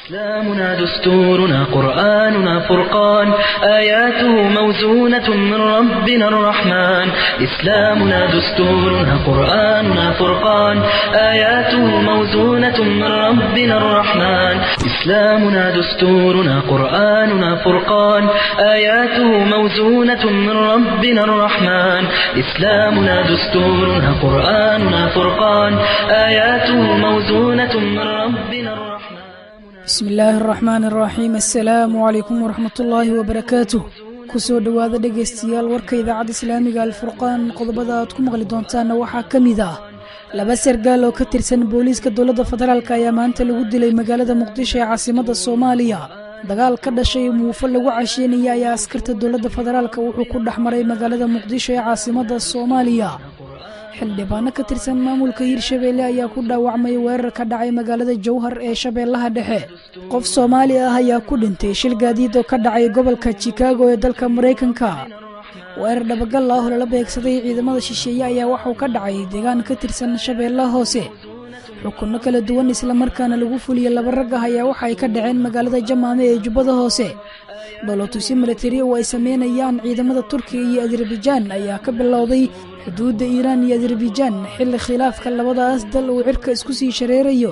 إسلامنا دستورنا قرآننا فرقان آياته موزونة من ربنا الرحمن إسلامنا دستورنا قرآننا فرقان آياته موزونة من ربنا الرحمن إسلامنا دستورنا قرآننا فرقان آياته موزونة من ربنا الرحمن إسلامنا دستورنا قرآننا فرقان آياته موزونة من ربنا الرحمن bismi illaahi araxmaan araxiim assalaamu calaykum waraxmatullaahi wabarakaatuh kusoo dhowaada dhegaystayaal warka idaacadda islaamiga alfurqaan qodobada aad ku maqli doontaanna waxaa ka mid ah laba sargaal oo ka tirsan booliiska dowladda federaalk ayaa maanta lagu dilay magaalada muqdisho ee caasimadda soomaaliya dagaal ka dhashay muufo lagu casheynaya ayaa askarta dowladda federaalk wuxuu ku dhex maray magaalada muqdisho ee caasimadda soomaaliya xildhibaano ka tirsan maamulka hirshabeelle ayaa ku dhaawacmay weerar ka dhacay magaalada jowhar ee shabeellaha dhexe qof soomaali ah ayaa ku dhintay shil gaadiid oo ka dhacay gobolka chikaago ee dalka maraykanka weerar dhabagal ah oo lala beegsaday ciidamada shisheeye ayaa waxuu ka dhacay deegaan ka tirsan shabeellaha hoose xukunno kala duwan islamarkaana lagu fuliyey laba rag ah ayaa waxa ay ka dhaceen magaalada jamaame ee jubbada hoose dholotusi milatari oo ay sameynayaan ciidamada turkiga iyo azerbaijaan ayaa ka bilowday xuduudda iiraan iyo azerbaijaan xilli khilaafka labadaas dal uu cirka isku sii shareerayo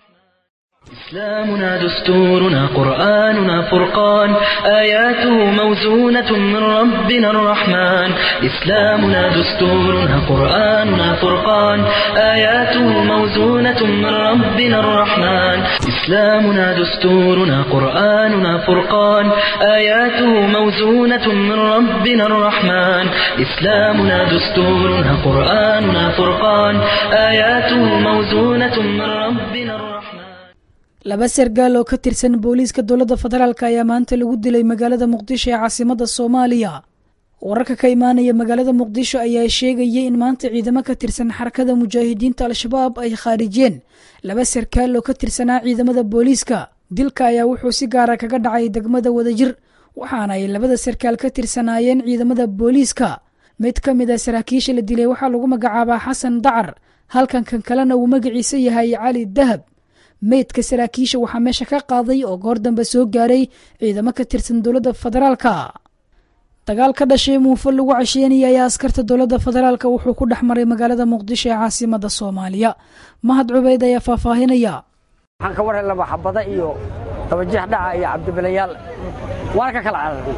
إسلامنا دستورنا قرآننا فرقان آياته موزونة من ربنا الرحمن إسلامنا دستورنا قرآننا فرقان آياته موزونة من ربنا الرحمن إسلامنا دستورنا قرآننا فرقان آياته موزونة من ربنا الرحمن إسلامنا دستورنا قرآننا فرقان آياته موزونة من ربنا الرحمن laba sargaal oo ka tirsan booliiska dowladda federaalk ayaa maanta lagu dilay magaalada muqdisho ee caasimadda soomaaliya wararka ka imaanaya magaalada muqdisho ayaa sheegaya in maanta ciidamo ka tirsan xarakada mujaahidiinta al-shabaab ay khaarijeen laba sarkaal oo ka tirsanaa ciidamada booliiska dilka ayaa wuxuu si gaara kaga dhacay degmada wadajir waxaana ay labada sarkaal ka tirsanaayeen ciidamada booliiska mid ka mid a saraakiisha la dilay waxaa lagu magacaabaa xasan dacar halkan kan kalena uu magaciisa yahay cali dahab meydka saraakiisha waxaa meesha ka qaaday oo goor dambe soo gaaray ciidamo ka tirsan dowladda federaalka dagaal ka dhashay muufo lagu casheynaya ayaa askarta dowladda federaalk wuxuu ku dhex maray magaalada muqdisho ee caasimada soomaaliya mahad cubeyd ayaa faahfaahinaya waxaan ka warhay laba xabada iyo dabajeex dhaca iyo cabdibilayaal waana ka kala cararay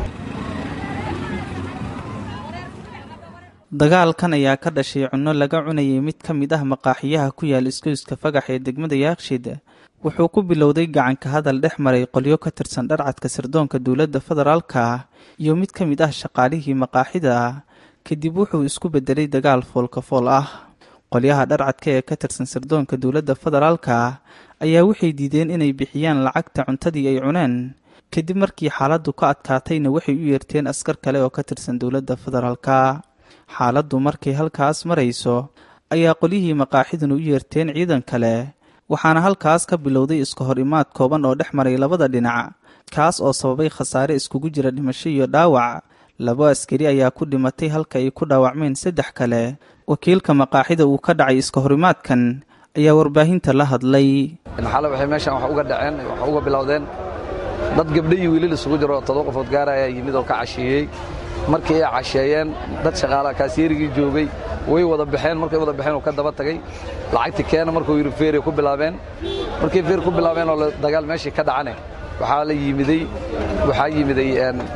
dagaalkan ayaa ka dhashay cunno laga cunayay mid ka mid ah maqaaxiyaha ku yaal iskoyska fagax ee degmada yaaqshid wuxuu ku bilowday gacanka hadal dhex maray qolyo ka tirsan dharcadka sirdoonka dowladda federaalka iyo mid ka mid ah shaqaalihii maqaaxida kadib wuxuu isku bedelay dagaal foolkafool ah qolyaha dharcadka ee ka tirsan sirdoonka dowladda federaalka ayaa waxay diideen inay bixiyaan lacagta cuntadii ay cuneen kadib markii xaaladdu ka adkaatayna waxay u yeerteen askar kale oo ka tirsan dowladda federaalka xaaladdu markay halkaas marayso ayaa qolyihii maqaaxiduna u yeerteen ciidan kale waxaana halkaas ka bilowday iska hor imaad kooban oo dhex maray labada dhinac kaas oo sababay khasaare iskugu jira dhimasho iyo dhaawac labo askari ayaa ku dhimatay halka ay ku dhaawacmeen saddex kale wakiilka maqaaxida uu ka dhacay iska horimaadkan ayaa warbaahinta la hadlay xale waxay meeshaan wax uga dhaceen wax uga bilowdeen dad gabdho iyo wiilal isugu jiro oo todoba qofood gaara ayaa yimid oo ka casheeyey markii ay casheeyeen dad shaqaalaha kaasyeerigii joogay way wada baxeen markay wada baxeen uu ka daba tagay lacagti keena markuu yidhi feeray ku bilaabeen markay feer ku bilaabeen oo dagaal meeshii ka dhacane waxaa la yimiday waxaa yimiday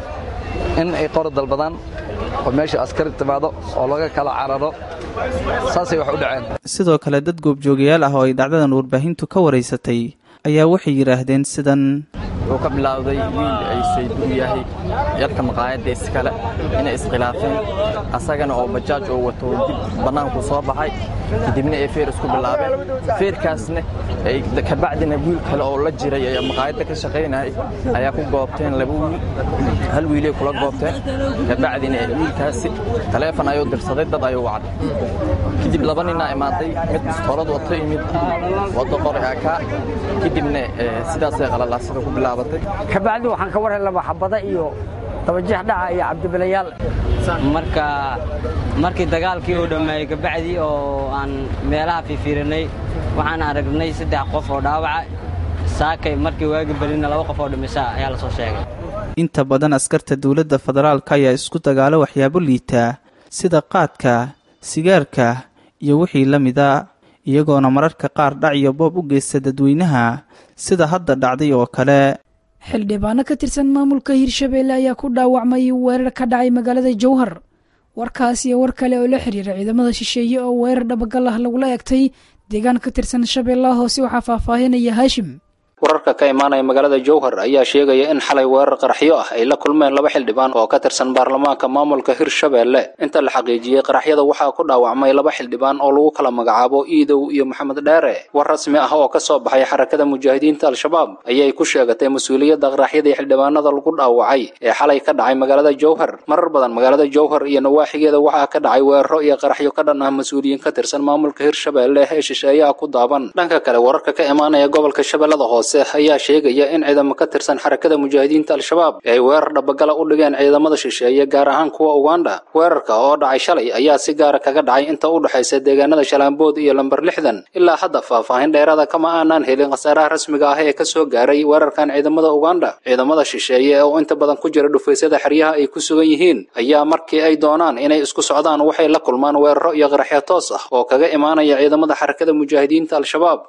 in ay qora dalbadaan oo meesha askari timaado oo laga kala cararo saasay wax u dhaceen sidoo kale dad goobjoogayaal ah oo ay dhacdadan warbaahintu ka waraysatay ayaa waxay yidhaahdeen sidan wuxuu ka bilowday wiil ay saybuu yahay yarka maqaayadda iskale inay iskhilaafeen asagana oo bajaaj oo wato dib bannaanku soo baxay kadibna ay feer isku bilaabeen feerkaasna kabacdina wiil kale oo la jiray ee maqaayadda ka shaqaynayay ayaa ku goobteen laba wiil hal wiilay kula goobteen kabacdina wiilkaasi taleefon ayuu dirsaday dad ayuu wacday kadib laba ninaa imaaday mid biskoolad wato iyo mid wado qori akaa kadibna sidaasay qalalaasida ku bilaabatay kabacdi waxaan ka warhay laba xabada iyo dabajeex dhaca iyo cabdibilayaal marka markii dagaalkii uu dhammeeyey kabacdii oo aan meelaha fiifiirinay waxaan aragnay saddex qof oo dhaawaca saakay markii waagi berina laba qof oo dhimisa ayaa lasoo sheegay inta badan askarta dowladda federaalka ayaa isku dagaalo waxyaabo liitaa sida qaadka sigaarka iyo wixii la mida iyagoona mararka qaar dhac iyo boob u geysta dadweynaha sida hadda dhacday oo kale xildhibaano ka tirsan maamulka hirshabeelle ayaa ku dhaawacmay weerar ka dhacay magaalada jowhar warkaas iyo war kale oo la xiriira ciidamada shisheeye oo weerar dhabagal ah lagula egtay deegaan ka tirsan shabeellaha hoose waxaa faahfaahinaya haashim wararka ka imaanaya magaalada jowhar ayaa sheegaya in xalay weerar qaraxyo ah ay la kulmeen laba xildhibaan oo ka tirsan baarlamaanka maamulka hirshabeelle inta la xaqiijiyey qaraxyada waxaa ku dhaawacmay laba xildhibaan oo lagu kala magacaabo iidow iyo maxamed dheere war rasmi ah oo ka soo baxay xarakada mujaahidiinta al-shabaab ayay ku sheegatay mas-uuliyadda qaraxyadii xildhibaanada lagu dhaawacay ee xalay ka dhacay magaalada jowhar marar badan magaalada jowhar iyo nawaaxigeeda waxaa ka dhacay weeraro iyo qaraxyo ka dhan ah mas-uuliyiin ka tirsan maamulka hirshabeelle ee shisheeyaha ku daaban dhanka kale wararka ka imaanaya gobolka shabeellada hoose ayaa sheegaya in ciidamo ka tirsan xarakada mujaahidiinta al-shabaab ay weerar dhabagala u dhigeen ciidamada shisheeye gaar ahaan kuwa uganda weerarka oo dhacay shalay ayaa si gaara kaga dhacay inta u dhexaysa deegaanada shalaambood iyo lamber lixdan ilaa hadda faahfaahin dheeraada kama aanaan helin khasaaraha rasmiga ah ee kasoo gaaray weerarkan ciidamada uganda ciidamada shisheeye oo inta badan ku jira dhufaysyada xeryaha ay ku sugan yihiin ayaa markii ay doonaan inay isku socdaan waxay la kulmaan weeraro iyo qaraxyo toos ah oo kaga imaanaya ciidamada xarakada mujaahidiinta al-shabaab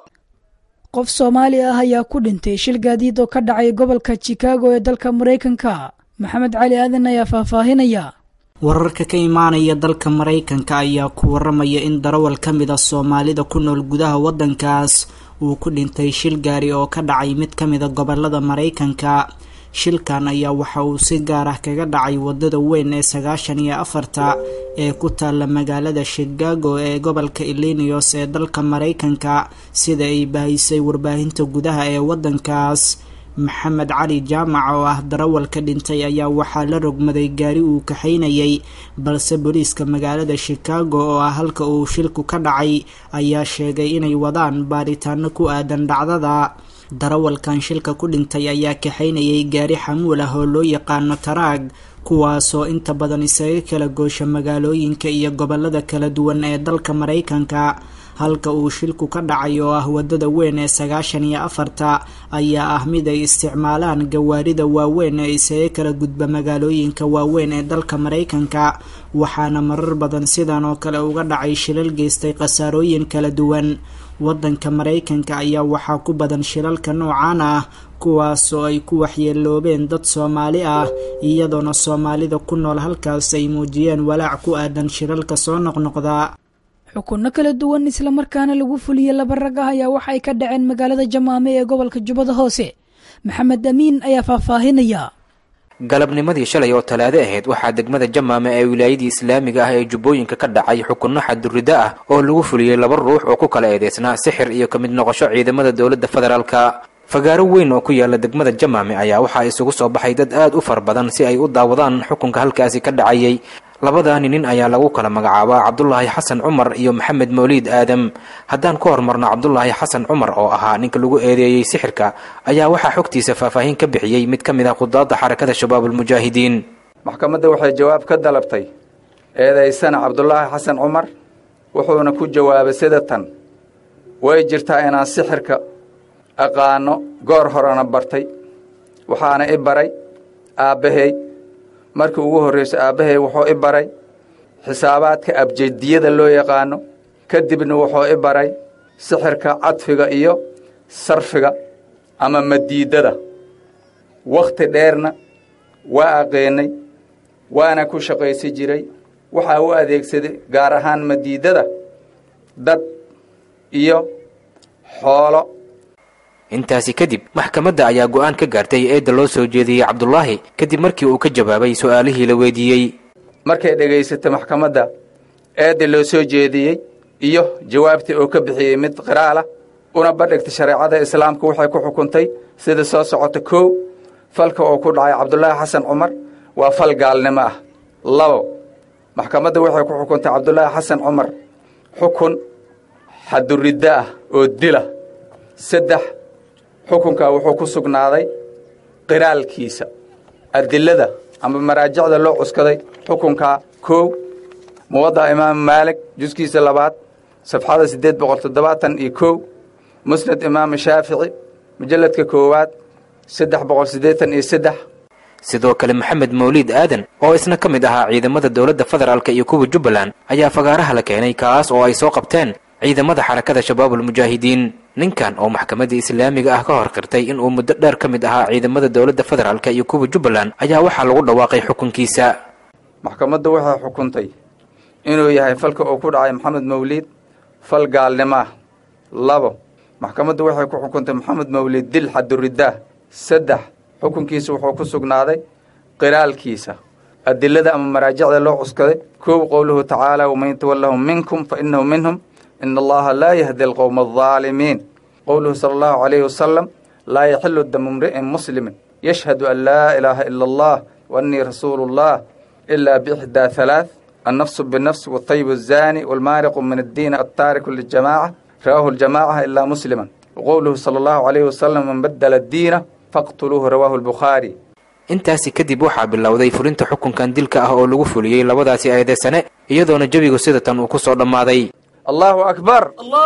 qof soomaali ah ayaa ku dhintay shil gaadiid oo ka dhacay gobolka chicago ee dalka maraykanka maxamed cali aadan ayaa faahfaahinaya wararka ka imaanaya dalka maraykanka ayaa ku waramaya in darawal ka mid a soomaalida ku nool gudaha waddankaas uu ku dhintay shil gaari oo ka dhacay mid ka mid a gobolada maraykanka shilkan ayaa waxa uu si gaar ah kaga dhacay wadada weyn ee sagaashan iyo afarta ee ku taalla magaalada chicago ee gobolka illinios ee dalka maraykanka sida ay bahisay warbaahinta gudaha ee waddankaas maxamed cali jaamac oo ah darawalka dhintay ayaa waxaa la rogmaday gaari uu kaxaynayay balse booliiska magaalada chicago oo ah halka uu shilku ka dhacay ayaa sheegay inay wadaan baaritaano ku aadan dhacdada darawalkan shilka ku dhintay ayaa kaxaynayay gaari xamuul ah oo loo yaqaano taraag kuwaasoo inta badan isaga kala goosha magaalooyinka iyo gobolada kala duwan ee dalka maraykanka halka uu shilku ka dhacay oo ah wadada weyn ee sagaashan iyo afarta ayaa ah mid ay isticmaalaan gawaarida waaweyn ee isaga kala gudba magaalooyinka waaweyn ee dalka maraykanka waxaana marar badan sidan oo kale uga dhacay shilal geystay khasaarooyin kala duwan waddanka maraykanka ayaa waxaa ku badan shilalka noocaan ah kuwaasoo ay ku waxyeeloobeen dad soomaali ah iyadoona soomaalida ku nool halkaas ay muujiyeen walaac ku aadan shilalka soo noqnoqda xukunno kala duwan islamarkaana lagu fuliyey laba rag ah ayaa waxa ay ka dhaceen magaalada jamaame ee gobolka jubbada hoose maxamed amiin ayaa faahfaahinaya galabnimadii shalay oo talaado ahayd waxaa degmada jamaame ee wilaayadii islaamiga ah ee jubbooyinka ka dhacay xukunno xadurriddo ah oo lagu fuliyey laba ruux oo ku kala eedeysnaa sixir iyo ka mid noqosho ciidamada dowladda federaalka fagaaro weyn oo ku yaala degmada jamaame ayaa waxaa isugu soo baxay dad aad u fara badan si ay u daawadaan xukunka halkaasi ka dhacayay labadaani nin ayaa lagu kala magacaabaa cabdulaahi xasan cumar iyo maxamed mawliid aadam haddaan ku hormarno cabdulaahi xasan cumar oo ahaa ninka lagu eedeeyey sixirka ayaa waxaa xogtiisa faahfaahin ka bixiyey mid ka mid ah khudaadda xarakada shabaabulmujaahidiin maxkamadda waxay jawaab ka dalabtay eedaysana cabdulaahi xasan cumar wuxuuna ku jawaabay sida tan way jirtaa inaan sixirka aqaano goor horena bartay waxaana i baray aabbahay markii ugu horrayso aabbahay wuxuu i baray xisaabaadka abjediyada loo yaqaano kadibna wuxuu i baray sixirka cadfiga iyo sarfiga ama madiidada wakhti dheerna waa aqeennay waana ku shaqaysi jiray waxaa u adeegsaday gaar ahaan madiidada dad iyo xoolo intaasi kadib maxkamadda ayaa go'aan ka gaartay eedda loo soo jeediyey cabdulaahi kadib markii uu ka jawaabay su'aalihii la weydiiyey markay dhegaysatay maxkamadda eedda loo soo jeediyey iyo jawaabtii uu ka bixiyey mid qiraalah una bandhigtay shareecada islaamka waxay ku xukuntay sida soo socota kow falka uu ku dhacay cabdulaahi xasan cumar waa fal gaalnimo ah labo maxkamadda waxay ku xukuntay cabdulaahi xasan cumar xukun xaduriddo ah oo dila saddex xukunkaa wuxuu ku sugnaaday qiraalkiisa adilada ama maraajicda loo cuskaday xukunkaa kow muwaddaca imaamu maalik juskiisa labaad safxada siddeed boqol toddobaatan iyo kow musnad imaamu shaafici mujalladka koowaad saddex boqol siddeetan iyo saddex sidoo kale maxamed mawliid aadan oo isna ka mid ahaa ciidamada dowladda federaalka iyo kuwa jubbaland ayaa fagaaraha la keenay kaas oo ay soo qabteen ciidamada xarakada shabaabul mujaahidiin ninkan oo maxkamadda islaamiga ah ka hor qirtay inuu muddo dheer ka mid ahaa ciidamada dowladda federaalka iyo kuwa jubbaland ayaa waxaa lagu dhawaaqay xukunkiisa maxkamaddu waxay xukuntay inuu yahay falka uu ku dhacay maxamed mawliid fal gaalnimo ah labo maxkamaddu waxay ku xukuntay maxamed mawliid dil xaduriddaah saddex xukunkiisa wuxuu ku sugnaaday qiraalkiisa adilada ama maraajicda loo cuskaday koow qowluhu tacaala waman yatawallahum minkum fa innahu minhum ina allaha laa yahdi alqowma aldaalimiin qowluhu sala allahu calayhi wasalam laa yaxilu damu mri'in muslimin yashhadu an laa ilaaha ila allah wa annii rasuulu llah ilaa biixdaa halaath annafsu binafs watayibu azaani walmaariqu min addiin altaariku liljamaaca rawaahu ljamaaca ilaa musliman waqowluhu sala allahu calayhi wasalam man baddala addiina faqtuluuhu rawaahu albukhaari intaasi kadib waxaa bilowday fulinta xukunkan dilka ah oo lagu fuliyey labadaasi eedeysane iyadoona jebigu sida tan uu ku soo dhammaaday allahu akbar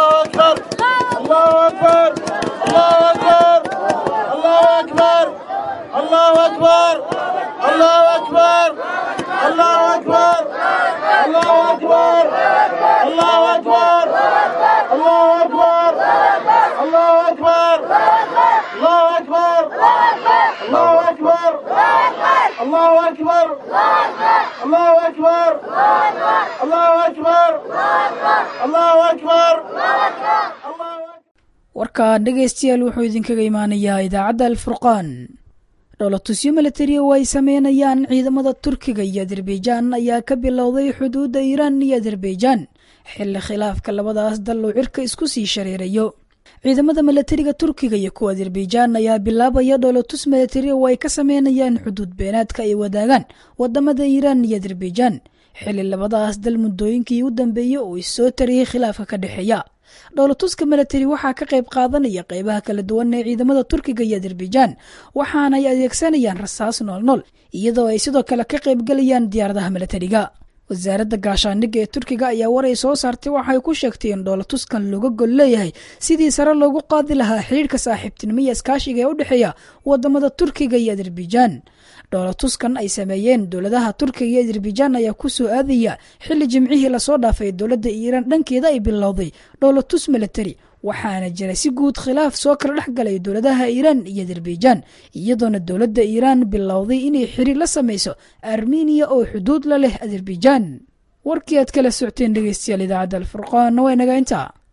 warka dhegaystayaal wuxuu idinkaga imaanayaa idaacadda alfurqaan dhowlatusyo milatari oo ay sameynayaan ciidamada turkiga iyo azerbaijan ayaa ka bilowday xuduudda iiraan iyo azerbaijan xilli khilaafka labadaas dal uu cirka isku sii shareerayo ciidamada milatariga turkiga iyo kuwa azerbaijan ayaa bilaabaya dhowlatus milatari oo ay ka sameynayaan xuduud beenaadka ay wadaagaan wadamada iiraan iyo azerbaijan xilli labadaas dal muddooyinkii u dambeeyey oo issoo tariyey khilaafka ka dhexeeya dhowlatuska milatari waxaa ka qayb qaadanaya qeybaha kala duwan ee ciidamada turkiga iyo azerbaijan waxaana ay adeegsanayaan rasaas noolnool iyadoo ay sidoo kale ka qaybgalayaan diyaaradaha milatariga wasaaradda gaashaandhigga ee turkiga ayaa war ay soo saartay waxay ku sheegtay in dhowlatuskan looga gol leeyahay sidii sare loogu qaadi lahaa xidhiirhka saaxiibtinimo iyo iskaashiga ee u dhexeeya wadamada turkiga iyo azerbaijan dhowlatuskan ay sameeyeen dowladaha turkiga iyo azerbaijan ayaa ku soo aadaya xilli jimcihii lasoo dhaafay dowladda iiraan dhankeeda ay bilowday dhowlatus milatari waxaana jira si guud khilaaf soo kala dhex galay dowladaha iiraan iyo azerbaijan iyadoona dowladda iiraan bilowday inay xiriir la sameyso armeniya oo xuduud la leh azerbaijan warkii aad kala socoteen dhegeystayaal idaacadda alfurqaanna waa inaga intaa